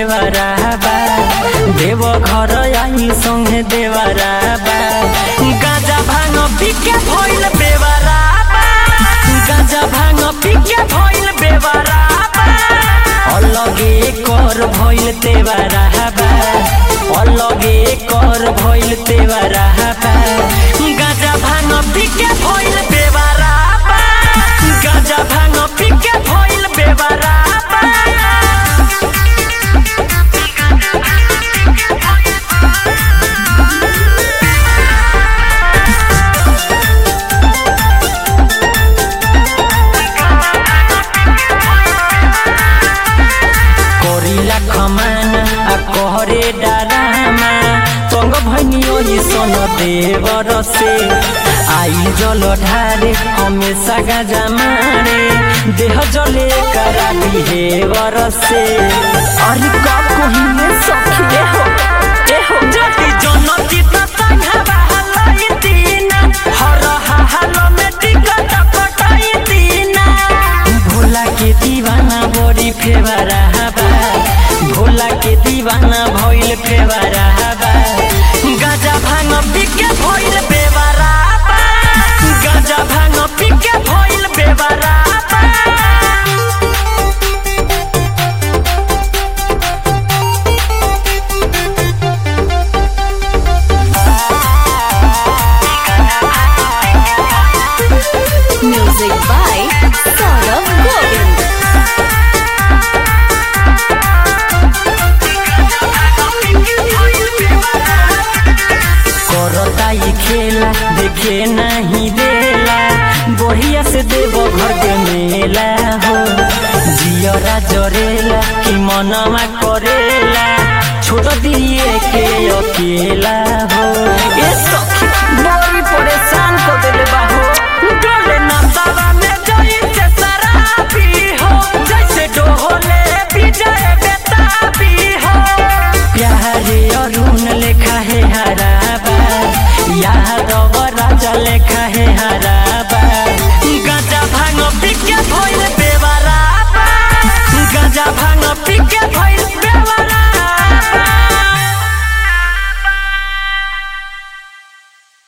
देवराबा देव घर आई संगे देवराबा गाजा भांग पिके भइल बेवराबा गाजा भांग पिके भइल बेवराबा अलगे कर भइल तेवराबा अलगे कर भइल तेवराबा गाजा भांग पिके भइल बेवराबा गाजा भांग पिके भइल बेवराबा करिला खमाना आ कहरे डारामा तंग भनियो ई सन देवर से आई जल ढारे हमेशा गाजा मारे देह जले करा बिहेवर से अरे का कहिने सखी हो ए हो जति जनती त संघवा हलाई दीना हर हाल में टिकट कटाई दीना भोला के दीवाना बड़ी फेवरा बा भोला के दीवाना भइल फेवरा बा गाजा भांग पिके भइल बेवरा बा गाजा भांग पिके भइल बेवरा बा Music by Saurav Govind. करता ई खेला देखे नहीं देला बढ़िया से देव घर के मेला हो जियरा जरेला कि मनमा करेला छोड़ दिए के अकेला